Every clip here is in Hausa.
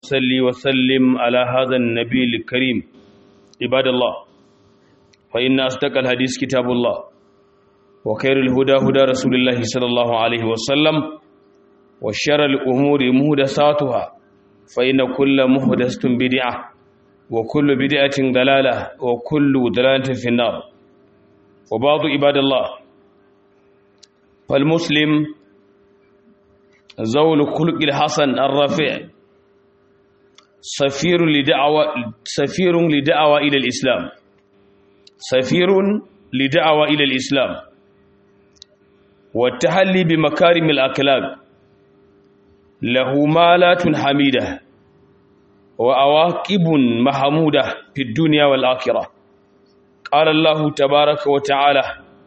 صلي وسلم على هذا النبي الكريم عباد الله فإن أصدق الحديث كتاب الله وخير الهدى هدى رسول الله صلى الله عليه وسلم وشر الأمور مهدساتها فإن كل مهدسة بدعة وكل بدعة ضلالة وكل ضلالة في النار وبعض عباد الله فالمسلم زول خلق الحسن الرفيع سفير لدعوة سفير لدعوة إلى الإسلام سفير لدعوة إلى الإسلام والتحلي بمكارم الأخلاق له مالات حميدة وأواكب محمودة في الدنيا والآخرة قال الله تبارك وتعالى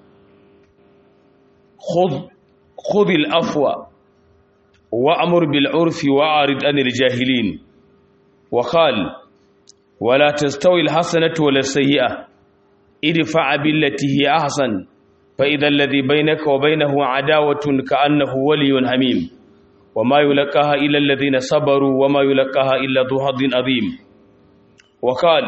خذ خذ الأفوى وأمر بالعرف وأعرض عن الجاهلين وقال ولا تستوي الحسنة ولا السيئة ادفع بالتي هي أحسن فإذا الذي بينك وبينه عداوة كأنه ولي حميم وما يلقاها إلا الذين صبروا وما يلقاها إلا ذو حظ عظيم وقال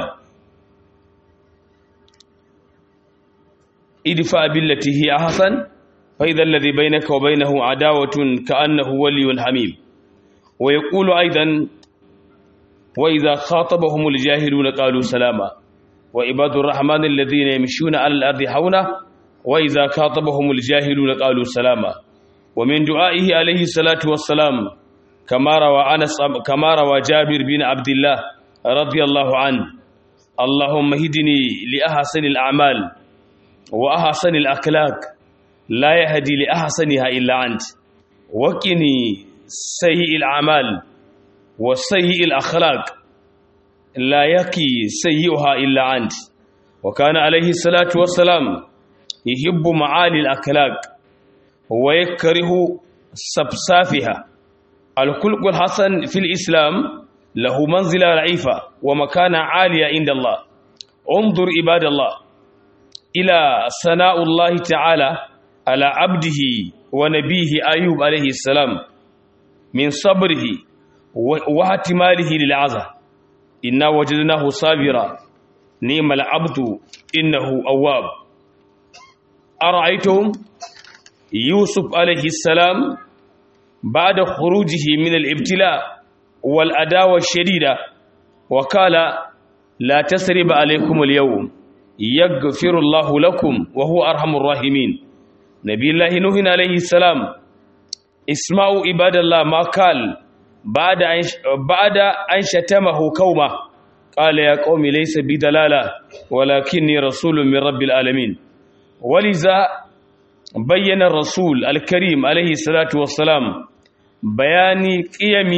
ادفع بالتي هي أحسن فإذا الذي بينك وبينه عداوة كأنه ولي حميم ويقول أيضا وإذا خاطبهم الجاهلون قالوا سلاما وعباد الرحمن الذين يمشون على الأرض حونا وإذا خاطبهم الجاهلون قالوا سلاما ومن دعائه عليه الصلاة والسلام كما روى أنس كما روى جابر بن عبد الله رضي الله عنه اللهم هدني لأحسن الأعمال وأحسن الأخلاق لا يهدي لأحسنها إلا أنت وقني سيء الأعمال وسيء الأخلاق لا يكي سيئها إلا أنت وكان عليه الصلاة والسلام يحب معالي الأخلاق ويكره سبسافها الخلق الحسن في الإسلام له منزلة رعيفة ومكانة عالية عند الله انظر عباد الله إلى ثناء الله تعالى على عبده ونبيه أيوب عليه السلام من صبره واحتماله للعزة إنا وجدناه صابرا نعم العبد إنه أواب أرأيتم يوسف عليه السلام بعد خروجه من الابتلاء والأداوة الشديدة وقال لا تسرب عليكم اليوم يغفر الله لكم وهو أرحم الراحمين نبي الله نوح عليه السلام اسمعوا عباد الله ما قال بعد أن بعد أن شتمه قومه قال يا قوم ليس بدلالة ولكني رسول من رب العالمين ولذا بين الرسول الكريم عليه الصلاة والسلام بيان قيم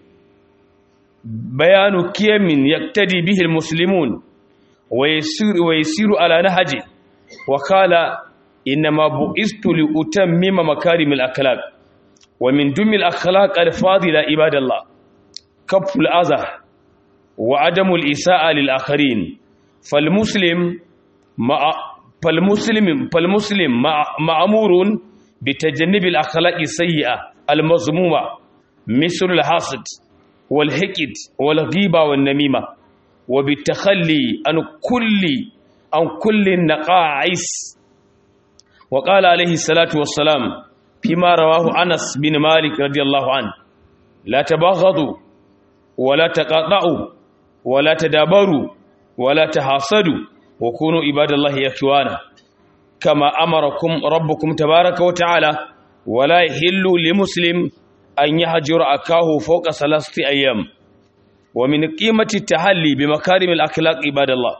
بيان قيم يقتدي به المسلمون ويسير, ويسير على نهجه وقال إنما بعثت لأتمم مكارم الأخلاق ومن دم الأخلاق الفاضلة عباد الله كف الأذى وعدم الإساءة للآخرين فالمسلم مع فالمسلم فالمسلم مأمور بتجنب الأخلاق السيئة المذمومة مثل الحسد والحقد والغيبة والنميمة وبالتخلي عن كل عن كل النقائص وقال عليه الصلاة والسلام فيما رواه أنس بن مالك رضي الله عنه لا تبغضوا ولا تقاطعوا ولا تدابروا ولا تحاسدوا وكونوا عباد الله إخوانا كما أمركم ربكم تبارك وتعالى ولا يحل لمسلم أن يهجر أكاه فوق ثلاثة أيام ومن قيمة التحلي بمكارم الأخلاق عباد الله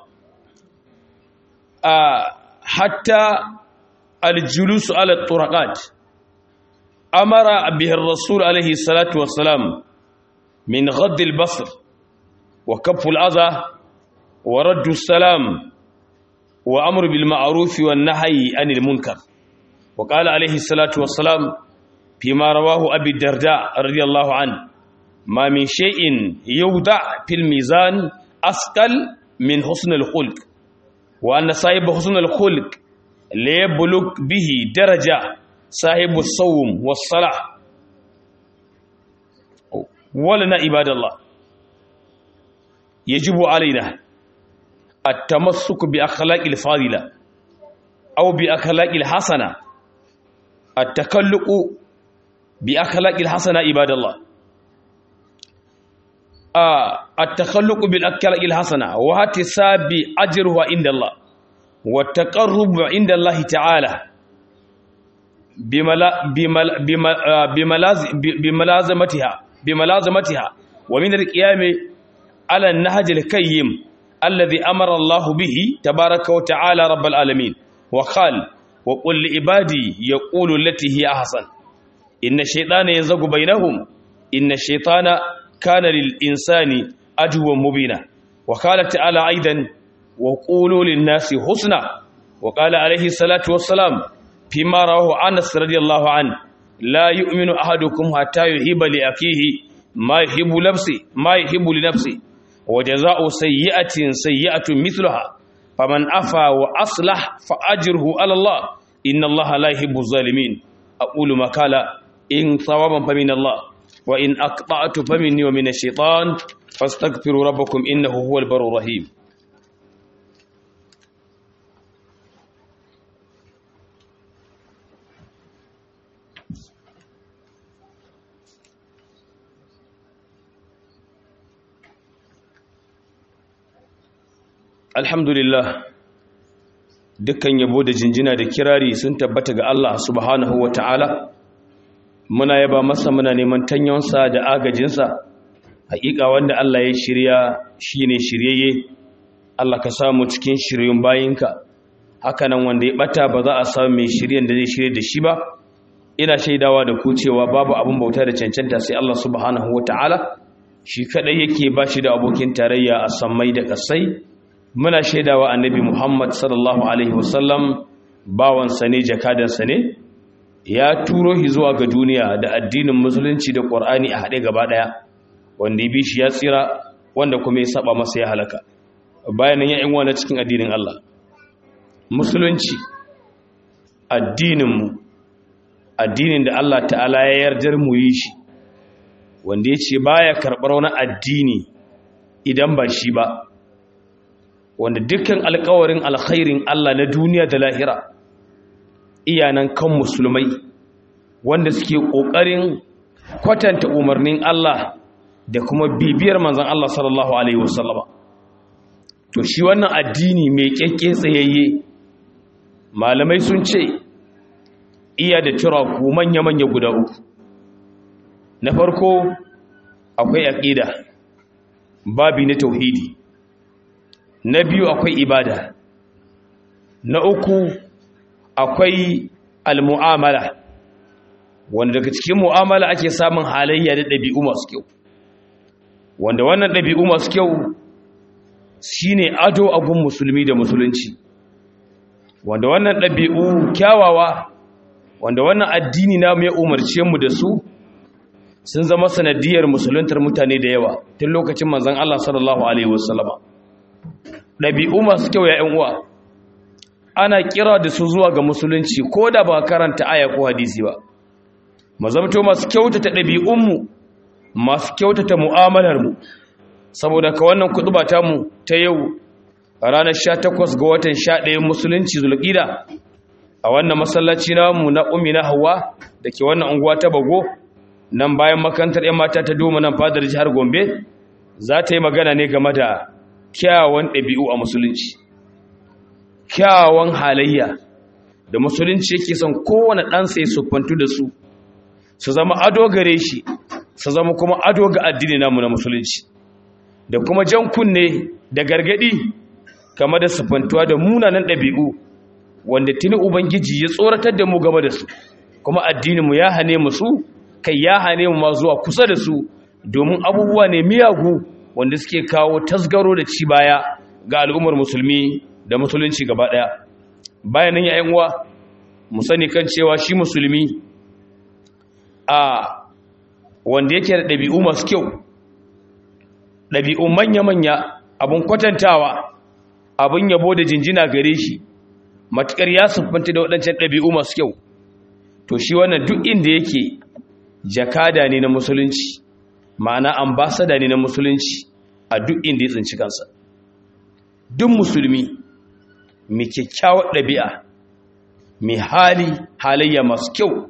آه حتى الجلوس على الطرقات أمر به الرسول عليه الصلاة والسلام من غض البصر وكف الأذى ورد السلام وأمر بالمعروف والنهي عن المنكر وقال عليه الصلاة والسلام فيما رواه أبي الدرداء رضي الله عنه ما من شيء يوضع في الميزان أثقل من حسن الخلق وأن صاحب حسن الخلق ليبلغ به درجة صاحب الصوم والصلاة ولنا عباد الله yajibu alaina at-tamassuk bi akhlaqil fadila aw bi akhlaqil hasana at-takalluqu bi akhlaqil hasana ibadallah at-takhalluqu bil akhlaqil hasana wa hatisabi ajruha inda Allah wa taqarrubu inda Allah ta'ala بملازمتها بملازمتها ومن القيام على النهج الكيم الذي أمر الله به تبارك وتعالى رب العالمين وقال وقل لعبادي يقول التي هي أحسن إن الشيطان يزغ بينهم إن الشيطان كان للإنسان عدوا مبينا وقال تعالى أيضا وقولوا للناس حسنا وقال عليه الصلاة والسلام فيما رواه أنس رضي الله عنه لا يؤمن أحدكم حتى يحب لأخيه ما يحب لنفسه ما يحب لنفسه وجزاء سيئة سيئة مثلها فمن أفى وأصلح فأجره على الله إن الله لا يحب الظالمين أقول ما قال إن صوابا فمن الله وإن أقطعت فمني ومن الشيطان فاستغفروا ربكم إنه هو البر الرحيم alhamdulillah dukkan yabo da jinjina da kirari sun tabbata ga Allah subhanahu wa ta'ala muna yaba masa muna neman tanyonsa da agajinsa hakika wanda Allah ya shirya shine shiryayye Allah ka samu cikin shiryun bayinka hakanan wanda ya bata ba za a samu mai shiryen da zai shirye da shi ba ina shaidawa da ku cewa babu abin bauta da cancanta sai Allah subhanahu wa ta'ala shi kadai yake ba shi da abokin tarayya a sammai da kasai muna shaidawa annabi Muhammad sallallahu alaihi wasallam bawansa ne jakadansa ne ya turo shi zuwa ga duniya da addinin musulunci da Qur'ani a haɗe gaba ɗaya wanda ya bi shi ya tsira wanda kuma ya saba masa ya halaka bayan ya yan wani cikin addinin Allah musulunci addininmu addinin da Allah ta'ala ya yardar mu yi shi wanda ya ce baya karɓar wani addini idan ba shi ba wanda dukkan alkawarin alkhairin Allah na duniya da lahira iyanan kan musulmai wanda suke ƙoƙarin kwatanta umarnin Allah da kuma bibiyar manzan Allah sallallahu Alaihi wasallama to shi wannan addini mai ƙyaƙƙe tsayayye malamai sun ce iya da turaku manya-manya guda uku na farko akwai aƙida babi na tauhidi na biyu akwai ibada na uku akwai almu'amala wanda daga cikin mu'amala ake samun halayya da ɗabi'u masu kyau wanda wannan ɗabi'u masu kyau shine ado a gun musulmi da musulunci wanda wannan ɗabi'u kyawawa wanda wannan addini na ya umarce mu da su sun zama sanadiyar musuluntar mutane da yawa tun lokacin manzon Allah sallallahu alaihi wasallama ɗabi'u masu kyau ya uwa ana kira da su zuwa ga musulunci ko da ba karanta aya ko hadisi ba mazamto masu kyautata ɗabi'unmu masu kyautata mu'amalarmu saboda ka wannan kuɗuba ta mu ta yau a ranar 18 ga watan 11 musulunci zulƙida a wannan masallaci namu na ummi na hawa da ke wannan unguwa ta bago nan bayan makarantar 'yan mata ta doma nan fadar jihar gombe za ta yi magana ne game da kyawawan ɗabi'u a musulunci kyawawan halayya da musulunci yake son kowane ɗansa ya siffantu da su su zama ado gare shi su zama kuma ado ga addini namu na musulunci da kuma jan kunne da gargaɗi game da siffantuwa da munanan ɗabi'u wanda tuni ubangiji ya tsoratar da mu game da su kuma addininmu ya hane mu su kai ya hane mu ma zuwa kusa da su domin abubuwa ne miyagu wanda suke kawo tasgaro da ci baya ga al'ummar musulmi da musulunci gaba daya bayanan yayin uwa mu sani kan cewa shi musulmi a wanda yake da ɗabi'u masu kyau ɗabi'u manya-manya abin kwatantawa abin yabo da jinjina gare shi matuƙar ya siffanta da waɗancan ɗabi'u masu kyau to shi wannan duk inda yake jakada ne na musulunci ma'ana ambasada ne na musulunci a duk inda ya tsinci kansa duk musulmi mai kyakkyawar ɗabi'a mai hali halayya masu kyau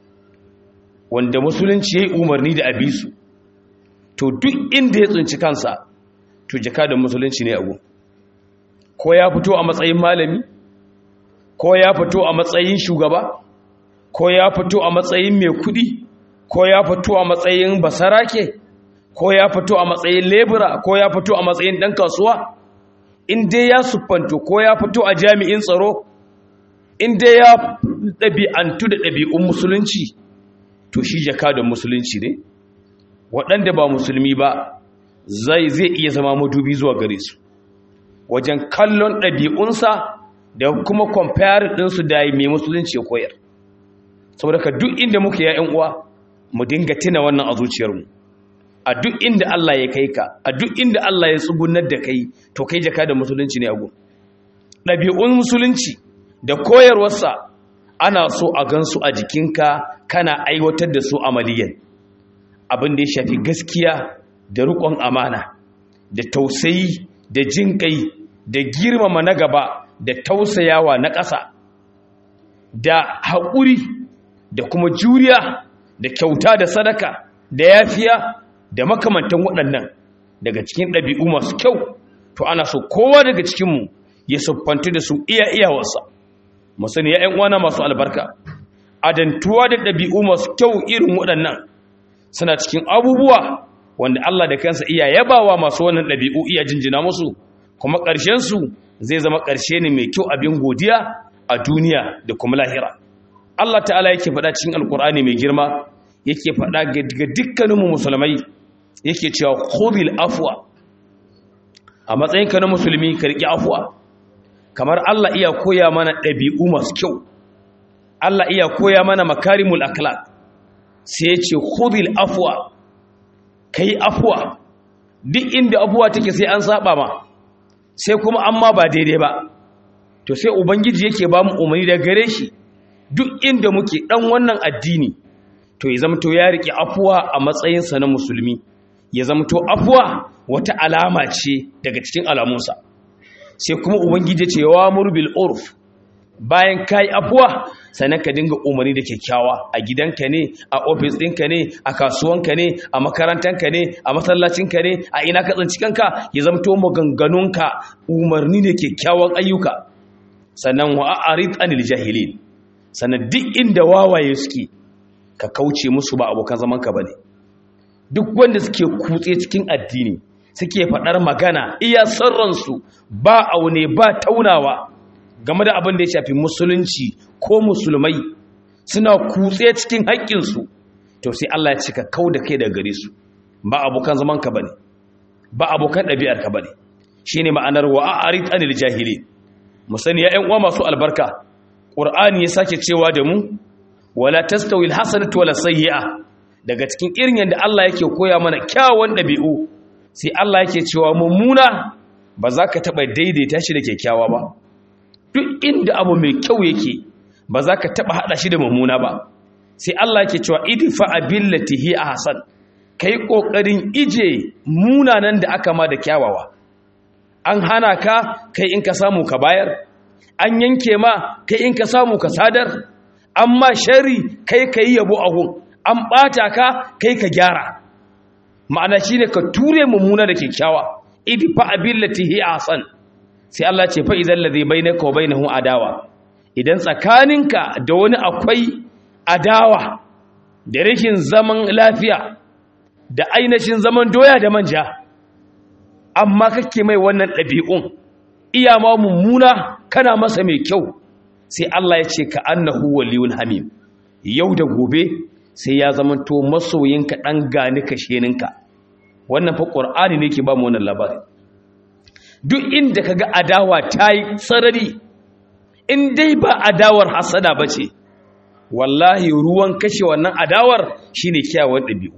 wanda musulunci ya yi umarni da abisu to duk inda ya tsinci kansa to jaka da musulunci ne abu ko ya fito a matsayin malami ko ya fito a matsayin shugaba ko ya fito a matsayin mai kudi ko ya fito a matsayin basarake ko ya fito a matsayin lebura ko ya fito a matsayin ɗan kasuwa in dai ya siffanto ko ya fito a jami'in tsaro in dai ya ɗabi'antu da ɗabi'un musulunci to shi jaka da musulunci ne waɗanda ba musulmi ba zai zai iya zama madubi zuwa gare su wajen kallon ɗabi'unsa da kuma compare ɗinsu da mai musulunci ya koyar saboda ka duk inda muke ya uwa mu dinga tuna wannan a zuciyarmu a duk inda Allah ya kai ka a duk inda Allah ya tsugunar da kai to kai jaka da musulunci ne a gun ɗabi'un musulunci da koyarwarsa ana so a gansu a jikinka kana aiwatar da su amaliyan abin da ya shafi gaskiya da riƙon amana da tausayi da jinƙai da girmama na gaba da tausayawa na ƙasa da haƙuri da kuma juriya da kyauta da sadaka da yafiya da makamantan waɗannan daga cikin ɗabi'u masu kyau to ana so kowa daga cikinmu ya siffanta da su iya iyawarsa musani ya ‘yan uwana masu albarka adantuwa da ɗabi'u masu kyau irin waɗannan suna cikin abubuwa wanda Allah da kansa iya yabawa masu wannan ɗabi'u iya jinjina musu kuma ƙarshensu zai zama ƙarshe ne mai kyau abin godiya a duniya da kuma lahira Allah ta'ala yake faɗa cikin alkur'ani mai girma yake faɗa ga dukkaninmu musulmai yake cewa khudhil afwa a matsayinka na musulmi ka riƙi afwa kamar Allah iya koya mana ɗabi'u masu kyau Allah iya koya mana makarimul akhlaq sai ya ce khudhil afwa kai afwa duk inda afwa take sai an saba ma sai kuma amma ba daidai ba to sai ubangiji yake ba mu umarni da gare shi duk inda muke dan wannan addini to ya zama to ya rike afwa a matsayin sa na musulmi ya zama to afwa wata alama ce daga cikin alamunsa sai kuma ubangiji ce wa murbil urf bayan kai afwa sannan ka dinga umarni da kyakkyawa a gidanka ne a ofis ɗinka ne a kasuwanka ne a makarantanka ne a masallacinka ne a ina ka tsinci kanka ya zamto maganganunka umarni da kyakkyawan ayyuka sannan wa a'rid anil jahilin sannan duk inda wawaye suke ka kauce musu ba abokan zaman ka bane duk wanda suke kutse cikin addini suke faɗar magana iya sarransu ba aune ba taunawa game da abin da ya shafi musulunci ko musulmai suna kutse cikin haƙƙinsu to sai Allah ya ce ka kau da kai daga gare su ba abokan zaman ka bane ba abokan ɗabi'ar ka bane shine ma'anar wa a'rid anil jahili mu sani ya ƴan uwa masu albarka qur'ani ya sake cewa da mu wala tastawi alhasanatu wala sayyi'a daga cikin irin yanda Allah yake koya mana kyawun ɗabi'u sai Allah yake cewa mummuna ba za ka taɓa daidaita shi da kyakkyawa ba duk inda abu mai kyau yake ba za ka taɓa haɗa shi da mummuna ba sai Allah ke cewa idfa abillati hi ahsan kai kokarin ije munanan da aka ma da kyawawa an hana ka kai in ka samu ka bayar an yanke ma kai in ka samu ka sadar amma shari kai kai yabo agun an bata ka kai ka gyara ma'ana shine ka ture mummuna da kyakkyawa idfa abillati hi ahsan sai Allah ce fa idan ladhi bainaka wa bainahu adawa idan tsakaninka da wani akwai adawa da rashin zaman lafiya da ainihin zaman doya da manja amma kake mai wannan ɗabi'un iya ma mummuna kana masa mai kyau sai Allah ya ce ka annahu waliyul hamim yau da gobe sai ya zamanto masoyinka ɗan gani kasheninka wannan fa ƙur'ani ne ke ba mu wannan labari duk inda kaga adawa ta yi sarari in dai ba adawar hasada ba ce wallahi ruwan kashe wannan adawar shine kyawun ɗabi'u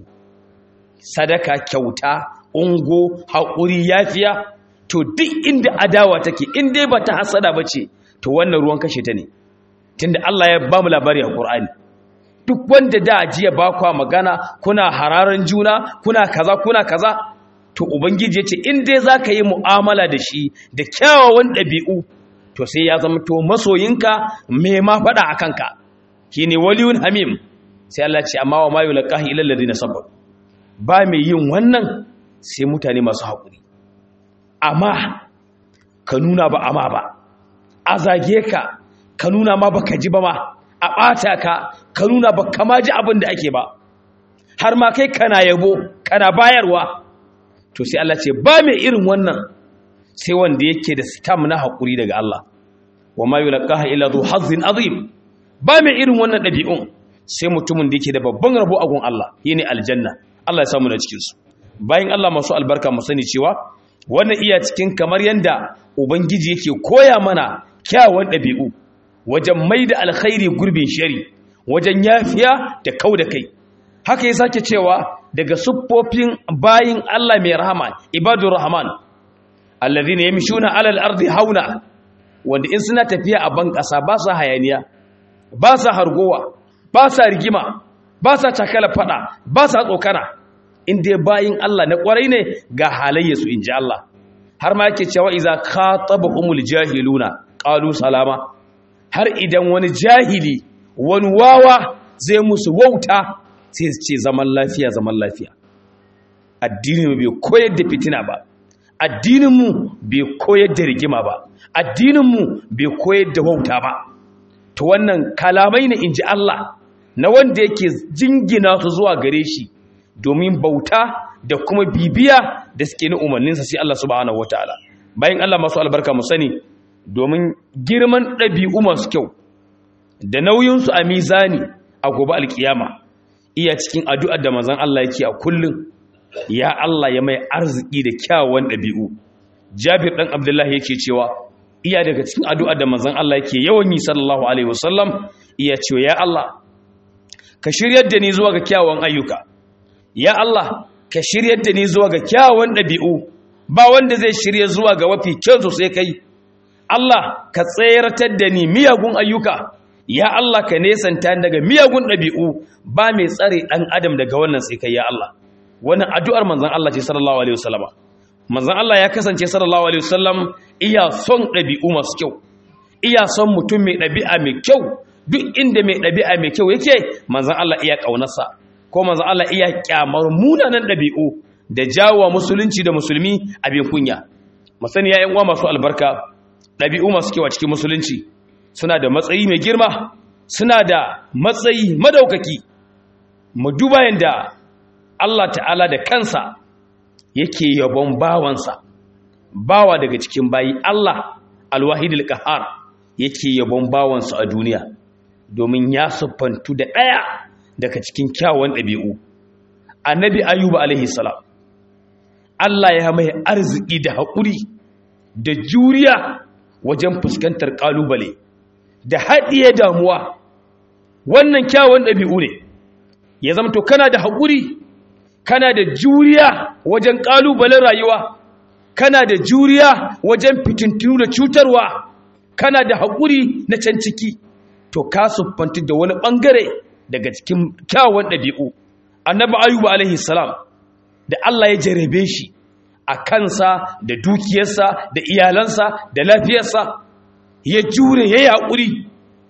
sadaka kyauta ungo haƙuri yafiya to duk inda adawa take in dai ba ta hasada ba ce to wannan ruwan kashe ta ne tunda Allah ya ba mu labari a Qur'ani duk wanda da jiya ba kwa magana kuna hararan juna kuna kaza kuna kaza to ubangiji ya ce in dai za ka yi mu'amala da shi da kyawawan ɗabi'u to sai ya zama to masoyinka mai ma faɗa a kanka shi ne waliyun hamim sai Allah ce amma wa ma yi laƙahi ilallari na sabon ba mai yin wannan sai mutane masu haƙuri amma ka nuna ba amma ba a zage ka ka nuna ma baka ji ba ma a ɓata ka ka nuna ba kama ji abin da ake ba har ma kai kana yabo kana bayarwa to sai Allah ce ba mai irin wannan sai wanda yake da stam na haƙuri daga Allah wa ma yulqaha illa dhu hazzin azim ba mai irin wannan ɗabi'un sai mutumin da yake da babban rabo a gun Allah yene aljanna Allah ya samu na cikin su bayan Allah masu albarka mu sani cewa wannan iya cikin kamar yanda ubangiji yake koya mana kyawun ɗabi'u wajen maida alkhairi gurbin shari wajen yafiya da kau da kai haka ya sake cewa daga siffofin bayin Allah mai rahama ibadur rahman alladhina yamshuna alal ardi hauna wanda in suna tafiya a ban kasa ba sa hayaniya ba sa hargowa ba sa rigima ba sa takala fada ba sa tsokana in dai bayin Allah na kwarai ne ga halayya su inji Allah har ma yake cewa iza khatabahumul jahiluna qalu salama har idan wani jahili wani wawa zai musu wauta sai su ce zaman lafiya zaman lafiya addinin bai koyar da fitina ba addininmu bai koyar da rigima ba addininmu bai koyar da wauta ba to wannan kalamai ne inji Allah na wanda yake jingina su zuwa gare shi domin bauta da kuma bibiya da suke na umarninsa sai Allah subhanahu wataala bayan Allah masu albarka mu sani domin girman ɗabi'u masu kyau da nauyinsu a mizani a gobe alkiyama iya cikin addu'ar da manzon Allah yake a kullum ya Allah ya mai arziki da kyawawan ɗabi'u Jabir ɗan Abdullahi yake cewa iya daga cikin addu'ar da manzon Allah yake yawan yi sallallahu alaihi wasallam iya cewa ya Allah ka shiryar da ni zuwa ga kyawawan ayyuka ya Allah ka shiryar da ni zuwa ga kyawawan ɗabi'u ba wanda zai shirya zuwa ga wafi kyau sosai kai Allah ka tsayartar da ni miyagun ayyuka ya Allah ka nesanta daga miyagun ɗabi'u ba mai tsare ɗan adam daga wannan sai kai ya Allah wannan addu'ar manzon Allah ce sallallahu alaihi wasallama manzon Allah ya kasance sallallahu alaihi wasallam iya son ɗabi'u masu kyau iya son mutum mai ɗabi'a mai kyau duk inda mai ɗabi'a mai kyau yake manzon Allah iya ƙaunarsa ko manzon Allah iya kyamar munanan ɗabi'u da jawowa musulunci da musulmi abin kunya masani ya uwa masu albarka ɗabi'u masu kyau a cikin musulunci suna da matsayi mai girma suna da matsayi madaukaki mu duba yanda Allah ta'ala da kansa yake yabon bawansa bawa daga cikin bayi Allah alwahidul qahar yake yabon bawansa a duniya domin ya siffantu da ɗaya daga cikin kyawun ɗabi'u annabi ayyuba alaihi salam Allah ya mai arziki da haƙuri da juriya wajen fuskantar ƙalubale da haɗiye damuwa wannan kyawun ɗabi'u ne ya zamto kana da haƙuri kana da juriya wajen ƙalubalen rayuwa kana da juriya wajen fitintunu da cutarwa kana da haƙuri na can ciki to ka siffanti da wani ɓangare daga cikin kyawun ɗabi'u annabi ayuba alaihi salam da Allah ya jarabe shi a kansa da dukiyarsa da iyalansa da lafiyarsa ya jure ya yi haƙuri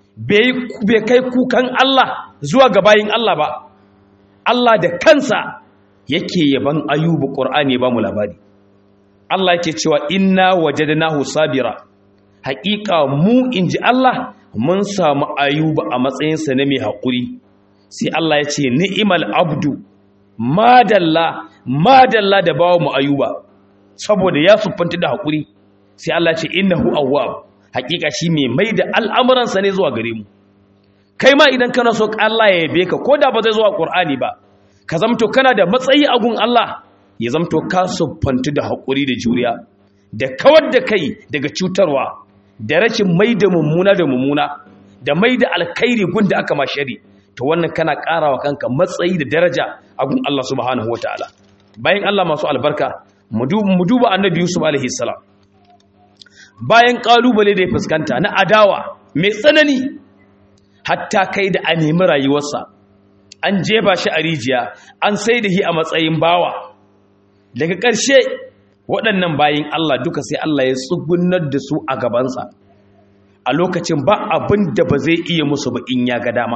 bai kai kukan Allah zuwa ga bayin Allah ba Allah da kansa yake yaban ayuba ƙur'ani ba mu labari Allah yake cewa inna wajadnahu sabira haƙiƙa mu inji Allah mun samu ayuba a matsayinsa na mai haƙuri sai Allah ya ce ni'imal abdu madalla madalla da bawa mu ayuba saboda ya siffanta da haƙuri sai Allah ce innahu awwab haƙiƙa shi mai mai da al'amuransa ne zuwa gare mu kai ma idan kana so Allah ya yabe ka ko da ba zai zuwa Qur'ani ba ka zamto kana da matsayi a gun Allah ya zamto ka siffanta da haƙuri da juriya da kawar da kai daga cutarwa da rashin mai da mummuna da mummuna da mai da alkhairi gun da aka mashari to wannan kana ƙarawa kanka matsayi da daraja a gun Allah subhanahu wataala bayan Allah masu albarka mu duba annabi Yusuf alaihi salam bayan kalubale da ya fuskanta na adawa mai tsanani hatta kai da a nemi rayuwarsa an jeba shi a rijiya an sai da shi a matsayin bawa daga ƙarshe waɗannan bayin Allah duka sai Allah ya tsugunar da su a gabansa a lokacin ba abin da ba zai iya musu ba in ya ga dama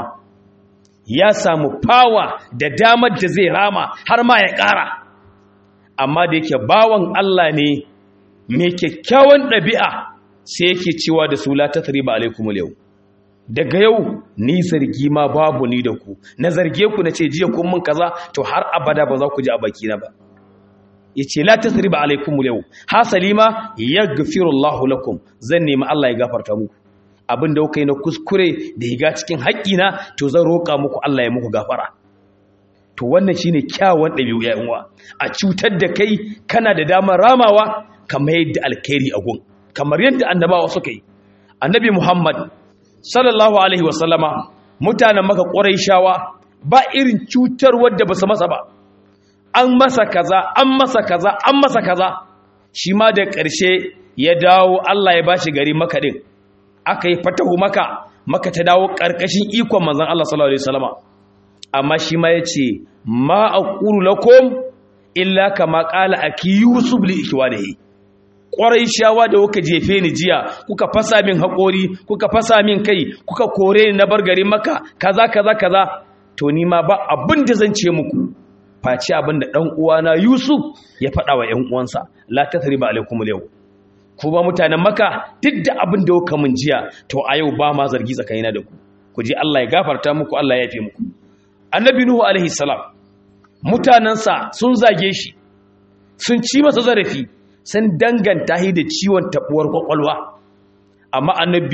ya samu fawa da damar da zai rama har ma ya ƙara amma da yake bawan Allah ne mai kyakkyawan ɗabi'a sai yake cewa da su la tathriba alaikum yau daga yau ni zargi ma babu ni da ku na zarge ku na ce jiya kun mun kaza to har abada ba za ku ji a baki na ba yace la tasriba alaikum yau hasali ma yaghfirullahu lakum zan nemi Allah ya gafarta muku abin da kuka yi na kuskure da higa cikin haƙƙina to zan roƙa muku Allah ya muku gafara to wannan shine kyawun ɗabi'u ya uwa a cutar da kai kana da damar ramawa kamar yadda alkhairi a gun kamar yadda annabawa suka yi annabi Muhammad sallallahu alaihi wasallama mutanen maka shawa ba irin cutar wadda ba su masa ba an masa kaza an masa kaza an masa kaza shi ma da ƙarshe ya dawo Allah ya bashi gari maka din aka yi fatahu maka maka ta dawo ƙarƙashin ikon manzon Allah sallallahu alaihi wasallama amma shi ma yace ma aqulu lakum illa kama qala aki yusuf li ikwanihi ƙwarai shawa da kuka jefe ni jiya kuka fasa min haƙori kuka fasa min kai kuka kore ni na bar garin maka kaza kaza kaza to ni ma ba abin da zan ce muku face abin da ɗan uwana yusuf ya faɗa wa ‘yan uwansa la ta ba alaikum yau ku ba mutanen maka duk da abin da kuka mun jiya to a yau ba ma zargi tsakanina da ku ku ji Allah ya gafarta muku Allah ya yafe muku annabi nuhu alaihi salam mutanensa sun zage shi sun ci masa zarafi sun danganta shi da ciwon tabuwar kwakwalwa amma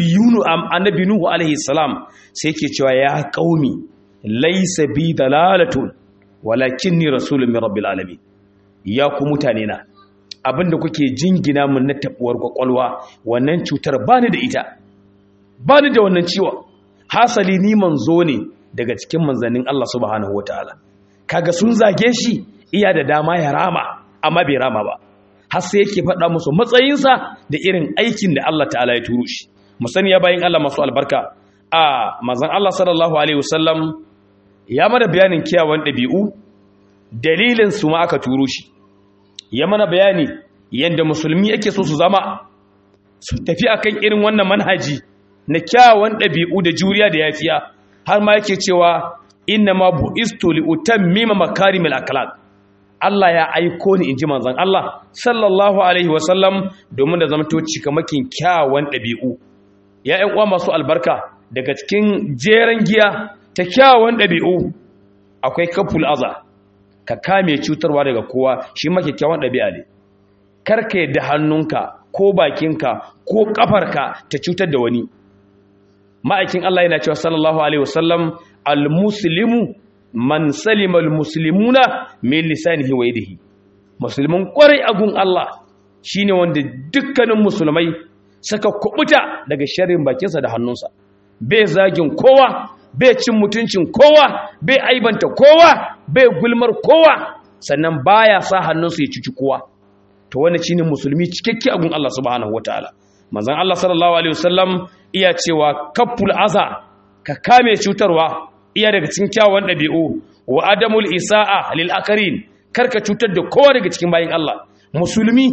annabi nuhu alaihi salam sai yake cewa ya qaumi laysa bi dalalatun walakinni rasulun min rabbil alamin ya ku mutane na abinda kuke jingina mun na tabuwar kwakwalwa wannan cutar bani da ita bani da wannan ciwon hasali ni manzo ne daga cikin manzannin Allah subhanahu wataala kaga sun zage shi iya da dama ya rama amma bai rama ba har sai yake faɗa musu matsayinsa da irin aikin da Allah ta'ala ya turo shi mu sani ya bayin Allah masu albarka a manzon Allah sallallahu alaihi wasallam ya mana bayanin kiyawan ɗabi'u dalilin su ma aka turo shi ya mana bayani yanda musulmi yake so su zama su tafi akan irin wannan manhaji na kiyawan ɗabi'u da juriya da yafiya har ma yake cewa inna ma bu'istu li utammima makarimil akhlaq Allah ya aiko ni inji manzon Allah sallallahu alaihi wasallam domin da zamto cikamakin kyawawan ɗabi'u ya ƴan uwa masu albarka daga cikin jeren giya ta kyawawan ɗabi'u akwai kaful aza ka kame cutarwa daga kowa shi ma kyakkyawan ɗabi'a ne karka yadda hannunka ko bakinka ko kafarka ta cutar da wani ma'aikin Allah yana cewa sallallahu alaihi wasallam al-muslimu man salima al-muslimuna min lisanihi wa yadihi musulmin kwarai agun Allah shine wanda dukkanin musulmai suka kubuta daga sharrin bakinsa da hannunsa bai zagin kowa bai cin mutuncin kowa bai aibanta kowa bai gulmar kowa sannan baya sa hannunsa ya cuci kowa to wannan shine musulmi cikakke agun Allah subhanahu wataala manzon Allah sallallahu alaihi wasallam iya cewa kafful aza ka kame cutarwa iya daga cikin kyawun ɗabi'u wa adamul isa'a lil akarin karka cutar da kowa daga cikin bayin Allah musulmi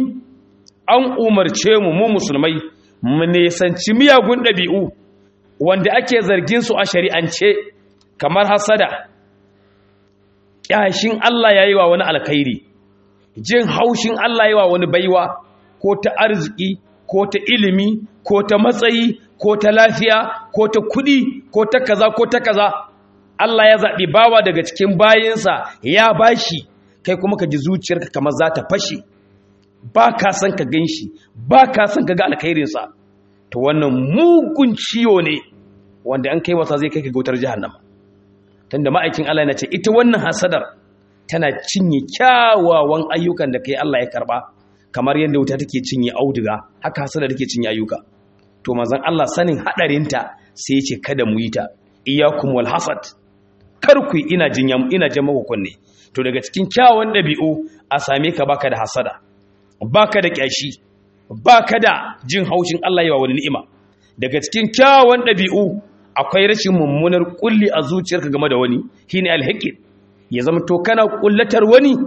an umarce mu mu musulmai mu nesanci miyagun ɗabi'u wanda ake zargin su a shari'ance kamar hasada kyashin Allah yayi wa wani alkhairi jin haushin Allah yayi wa wani baiwa ko ta arziki ko ta ilimi ko ta matsayi ko ta lafiya ko ta kudi ko ta kaza ko ta kaza Allah ya zaɓi bawa daga cikin bayinsa ya bashi kai kuma ka ji zuciyarka kamar za ta fashe ba ka san ka gan shi ba ka san ka ga alkhairinsa to wannan mugun ciwo ne wanda an kai wasa zai kai ka gautar jahannama tunda ma'aikin Allah yana ce ita wannan hasadar tana cinye kyawawan ayyukan da kai Allah ya karba kamar yadda wuta take cinye auduga haka hasada take cinye ayyuka to manzon Allah sanin hadarinta sai ya ce kada mu yi ta iyyakum wal hasad kar ku ina jinya ina jama ku kunne to daga cikin kyawawan dabi'u a same ka baka da hasada baka da kyashi baka da jin haushin Allah yawa wani ni'ima daga cikin kyawawan dabi'u akwai rashin mummunar kulli a zuciyarka game da wani shine alhaqi ya zama to kana kullatar wani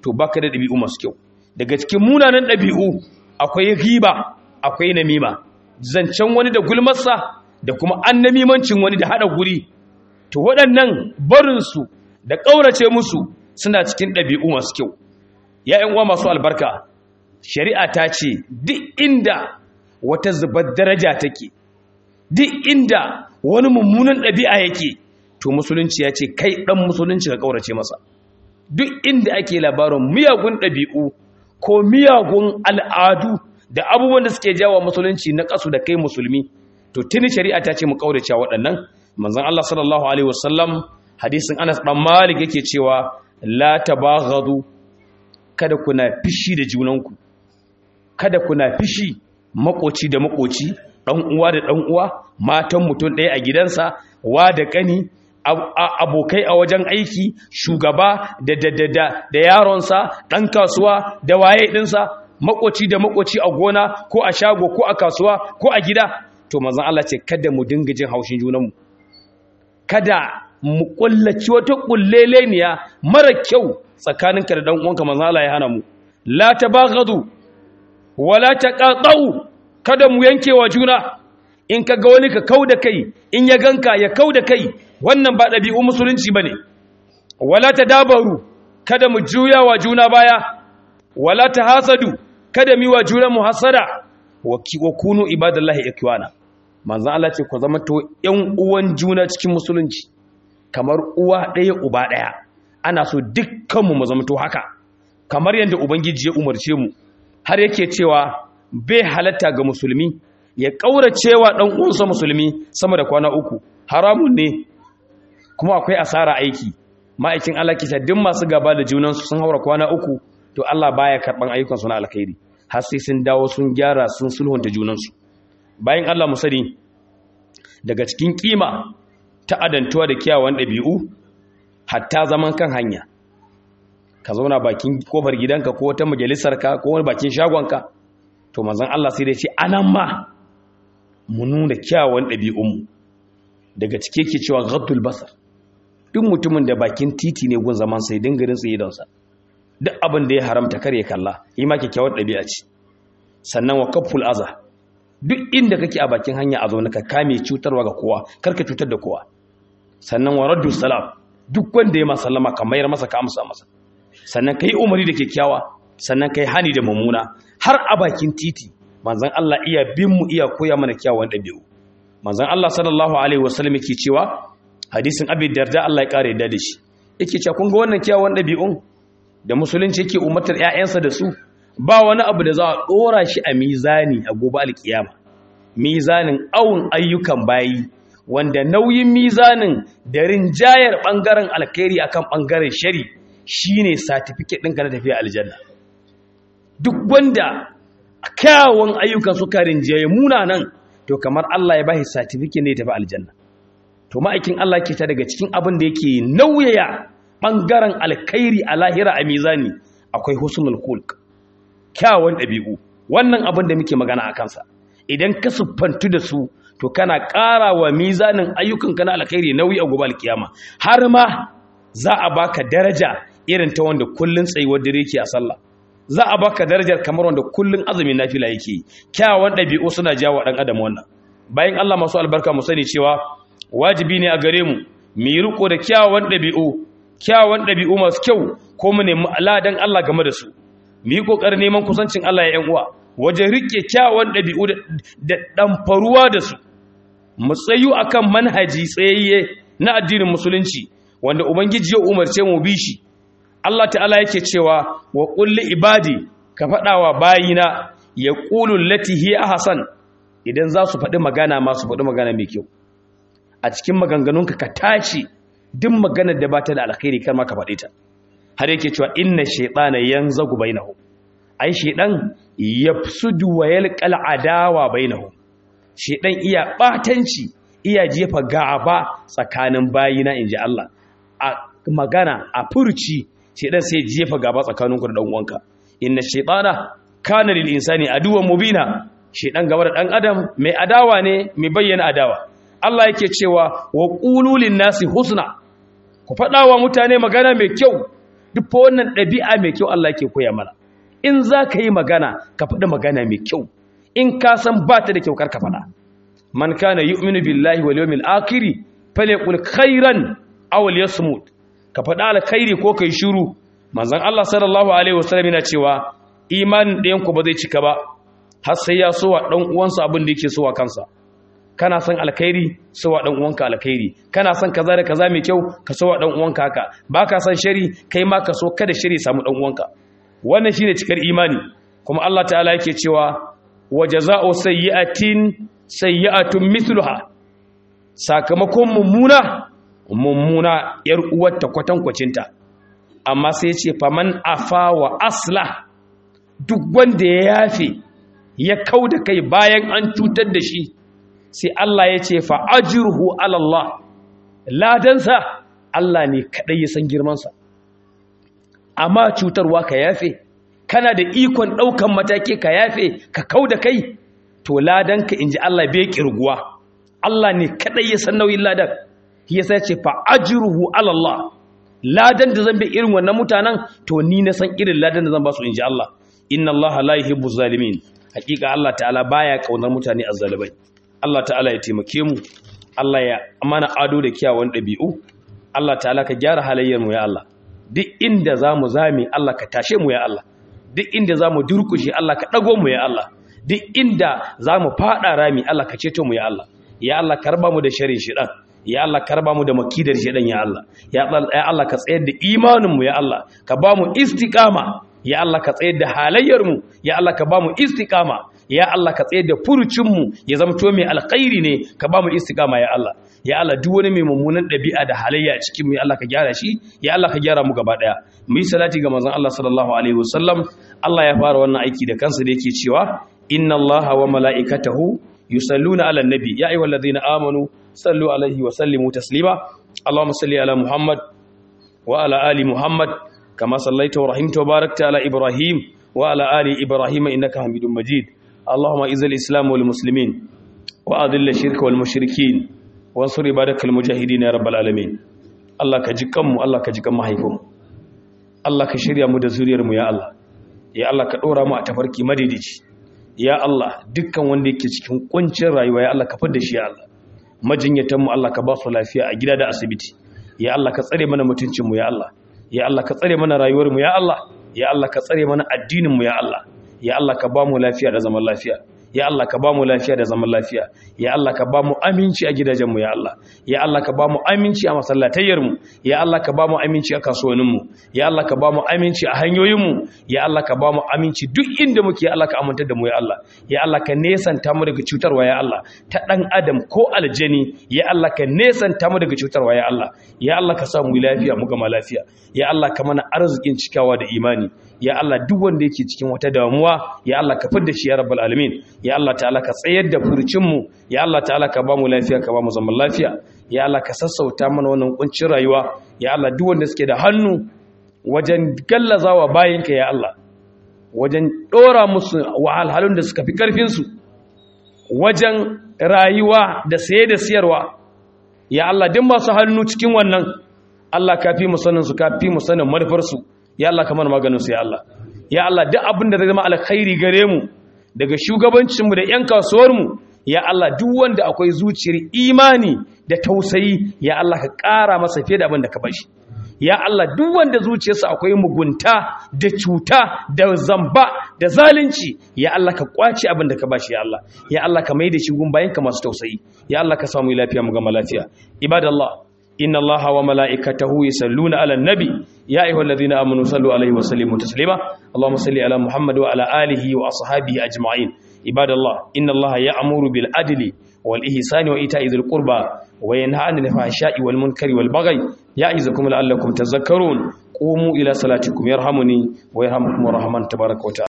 to baka da ɗabi'u masu kyau daga cikin munanan ɗabi'u akwai riba akwai namima zancen wani da gulmarsa da kuma annamimancin wani da haɗa guri to waɗannan barinsu da ƙaurace musu suna cikin ɗabi'u masu kyau ya uwa masu albarka shari'a ta ce duk inda wata zubar daraja take duk inda wani mummunan ɗabi'a yake to musulunci ya ce kai ɗan musulunci ka ƙaurace masa duk inda ake labarin miyagun ɗabi'u ko miyagun al'adu da abubuwan da suke jawo musulunci na ƙasu da kai musulmi to tuni shari'a ta ce mu ƙaurace waɗannan manzon Allah sallallahu alaihi wasallam hadisin Anas dan Malik yake cewa la tabaghadu kada kuna fishi da junanku kada kuna fishi makoci da makoci dan uwa da dan uwa matan mutum ɗaya a gidansa wa da kani abokai a wajen aiki shugaba da da da da yaronsa dan kasuwa da waye dinsa makoci da makoci a gona ko a shago ko a kasuwa ko a gida to manzon Allah ce kada mu dinga jin haushin junanmu kada mu kullaci wata kulleleniya mara kyau tsakaninka da dan uwanka manzon Allah ya hana mu la tabaghadu wala taqatu kada mu yanke wa juna in ka ga wani ka kauda kai in ya ganka ya kauda kai wannan ba dabi'u musulunci bane wala tadabaru kada mu juya wa juna baya wala tahasadu kada mi wa juna mu hasada wa kunu ibadallahi ikwana manzon Allah ce ku zama to ƴan uwan juna cikin musulunci kamar uwa ɗaya uba ɗaya ana so dukkanmu mu zama to haka kamar yadda ubangiji ya umarce mu har yake cewa bai halatta ga musulmi ya ƙauracewa ɗan uwansa musulmi sama da kwana uku haramun ne kuma akwai asara aiki ma'aikin Allah kisa duk masu gaba da junansu sun haura kwana uku to Allah baya karɓan ayyukansu na alkhairi har sai sun dawo sun gyara sun sulhunta junansu bayan Allah mu sani daga cikin kima ta adantuwa da kiyawan ɗabi'u hatta zaman kan hanya ka zauna bakin kofar gidanka ko wata majalisarka ko wani bakin shagonka to manzon Allah sai dai ce anan ma mu nuna kiyawan ɗabi'unmu daga cike ke cewa ghaddul basar duk mutumin da bakin titi ne gun zaman sai dingarin tsaye don sa duk abin da ya haramta kar ya kalla yi ma kyakkyawar ɗabi'a ce sannan wa kaful aza duk inda kake a bakin hanya a zaune ka kame cutarwa ga kowa kar ka cutar da kowa sannan wa raddu salam duk wanda ya masallama ka mayar masa ka amsa masa sannan kai umari da kyakkyawa sannan kai hani da mummuna har a bakin titi manzon Allah iya bin mu iya koya mana kyawawan ɗabi'u manzon Allah sallallahu alaihi wasallam yake cewa hadisin Abi Darda Allah ya kare da shi yake cewa kun ga wannan kyawawan ɗabi'un da musulunci yake umartar ƴaƴansa da su ba wani abu da za a ɗora shi a mizani a gobe alkiyama mizanin awun ayyukan bayi wanda nauyin mizanin da rinjayar ɓangaren alkhairi akan ɓangaren shari shine satifiket ɗinka na tafiya aljanna duk wanda kyawun ayyukan suka rinjaye munanan to kamar Allah ya bashi satifiket ne ya tafi aljanna to ma'aikin Allah ke ta daga cikin abin da yake nauyaya ɓangaren alkhairi a lahira a mizani akwai husnul khulq kyawun ɗabi'u wannan abin da muke magana a kansa idan ka siffantu da su to kana ƙara wa mizanin ayyukanka na alkhairi nauyi a gobe alkiyama har ma za a baka daraja irin ta wanda kullun tsayuwar dare yake a sallah za a baka darajar kamar wanda kullun azumin nafila yake kyawun ɗabi'u suna jawo ɗan adam wannan bayan Allah masu albarka mu sani cewa wajibi ne a gare mu mu yi riko da kyawun ɗabi'u kyawun ɗabi'u masu kyau ko mu nemi aladan Allah game da su mu yi ƙoƙarin neman kusancin Allah ya uwa wajen riƙe kyawun ɗabi'u da ɗamfaruwa da su mu tsayu akan manhaji tsayayye na addinin musulunci wanda ubangiji ya umarce mu bi shi Allah ta'ala yake cewa wa kulli ibadi ka faɗawa bayina ya qulu lati hi ahsan idan za su faɗi magana ma su faɗi magana mai kyau a cikin maganganunka ka tashi duk maganar da ba ta da alkhairi kar ma ka faɗe ta har yake cewa inna shaytana yanzagu bainahum ai shaydan yafsudu wa yalqal adawa bainahum shaydan iya batanci iya jefa gaba tsakanin bayina inji Allah a magana a furci shaydan sai jefa gaba tsakaninku da dan uwanka inna shaytana kana lil insani aduwwan mubina shaydan gaba da dan adam mai adawa ne mai bayyana adawa Allah yake cewa wa qulu lin nasi husna ku faɗa wa mutane magana mai kyau duk fa wannan ɗabi'a mai kyau Allah yake koya mana in za ka yi magana ka faɗi magana mai kyau in ka san ba ta da kyau kar ka faɗa man kana yu'minu billahi wal yawmil akhir falyaqul khairan aw liyasmut ka faɗa alkhairi ko kai shiru manzon Allah sallallahu alaihi wasallam yana cewa imanin ɗayan ku ba zai cika ba har sai ya so wa dan uwansa abin da yake so wa kansa kana son alkhairi so wa dan uwanka alkhairi kana son kaza da kaza mai kyau ka so wa dan uwanka haka baka son shari kai ma ka so kada shari samu dan uwanka wannan shine cikar imani kuma Allah ta'ala yake cewa wajaza'u sayyi'atin sayyi'atun mithluha sakamakon mummuna mummuna yar uwarta kwatankwacinta amma sai ya ce faman afa wa aslah duk wanda ya yafe ya kauda kai bayan an cutar da shi sai Allah ya ce fa ajruhu ala Allah ladansa Allah ne kadai ya san girmansa amma cutarwa ka yafe kana da ikon ɗaukan mataki ka yafe ka kau da kai to ladanka in ji Allah bai ƙirguwa Allah ne kaɗai ya san nauyin ladan ya sai ce fa ajruhu ala Allah ladan da zan bi irin wannan mutanen to ni na san irin ladan da zan ba su in ji Allah inna Allah la yuhibbu zalimin hakika Allah ta'ala baya kaunar mutane azzalibai Allah ta'ala ya taimake mu Allah ya amana ado da kiyawan ɗabi'u Allah ta'ala ka gyara halayyar mu ya Allah duk inda zamu zame Allah ka tashe mu ya Allah duk inda za mu durkushe Allah ka ɗago mu ya Allah duk inda za mu faɗa rami Allah ka ceto mu ya Allah ya Allah ka raba mu da sharin shiɗan ya Allah ka raba mu da makidar shiɗan ya Allah ya Allah ka tsayar da imanin mu ya Allah ka ba mu istiqama ya Allah ka tsayar da halayyar mu ya Allah ka ba mu istiqama ya Allah ka tsayar da furucin mu ya zamto mai alkhairi ne ka ba mu istiqama ya Allah ya Allah duk wani mai mummunan ɗabi'a da halayya a cikin mu ya Allah ka gyara shi ya Allah ka gyara mu gaba ɗaya mu yi salati ga manzon Allah sallallahu alaihi wasallam Allah ya fara wannan aiki da kansa da yake cewa inna Allaha wa mala'ikatahu yusalluna 'alan nabi ya ayyuhallazina amanu sallu alaihi wa sallimu taslima Allahumma salli ala Muhammad wa ala ali Muhammad kama sallaita wa rahimta wa barakta ala Ibrahim wa ala ali Ibrahim innaka Hamidum Majid Allahumma izil islam wal muslimin wa adhill shirka wal mushrikin wansur ibadakal mujahidin ya rabbal alamin Allah ka ji kanmu Allah ka ji kan mahaifinmu Allah ka shirya mu da zuriyar mu ya Allah ya Allah ka dora mu a tafarki madidici ya Allah dukkan wanda yake cikin kuncin rayuwa ya Allah ka fada shi ya Allah majinyatan mu Allah ka ba su lafiya a gida da asibiti ya Allah ka tsare mana mutuncin mu ya Allah ya Allah ka tsare mana rayuwar mu ya Allah ya Allah ka tsare mana addinin mu ya Allah ya Allah ka ba mu lafiya da zaman lafiya ya Allah ka ba mu lafiya da zaman lafiya ya Allah ka ba mu aminci a gidajenmu ya Allah ya Allah ka ba mu aminci a masallatayyarmu ya Allah ka ba mu aminci a kasuwanninmu ya Allah ka ba mu aminci a hanyoyinmu ya Allah ka ba mu aminci duk inda muke ya Allah ka amintar da mu ya Allah ya Allah ka nesanta mu daga cutarwa ya Allah ta dan adam ko aljani ya Allah ka nesanta mu daga cutarwa ya Allah ya Allah ka sa mu lafiya mu gama lafiya ya Allah ka mana arzikin cikawa da imani ya Allah duk wanda yake cikin wata damuwa ya Allah ka fidda shi ya rabbal alamin ya Allah ta'ala ka tsayar da furcin mu ya Allah ta'ala ka ba mu lafiya ka ba mu zaman lafiya ya Allah ka sassauta mana wannan kuncin rayuwa ya Allah duk wanda suke da hannu wajen gallazawa bayinka ya Allah wajen dora musu wahalhalun da suka fi karfin su wajen rayuwa da saye da siyarwa ya Allah duk masu hannu cikin wannan Allah ka fi mu sanin su ka fi mu sanin manufar su ya Allah kamar maganin su ya Allah ya Allah duk abin da zai zama alkhairi gare mu daga shugabancin mu da yan kasuwar mu ya Allah duk wanda akwai zuciyar imani da tausayi ya Allah ka ƙara masa fiye da abin da ka bashi ya Allah duk wanda zuciyarsa akwai mugunta da cuta da zamba da zalunci ya Allah ka kwace abin da ka bashi ya Allah ya Allah ka maida shi gun bayan ka masu tausayi ya Allah ka samu lafiya mu gama lafiya ibadallah inna allaha wa mala'ikatahu yusalluna 'alan nabi ya ayyuhalladhina amanu sallu 'alaihi wa sallimu taslima allahumma salli 'ala muhammad wa 'ala alihi wa ashabihi ajma'in ibadallah inna allaha ya'muru bil adli wal ihsani wa ita'i dhil qurba wa yanha 'anil fahsha'i wal munkari wal baghi ya'izukum la'allakum tadhakkarun qumu ila salatikum yarhamuni wa yarhamukum rahman tabaaraka wa ta'ala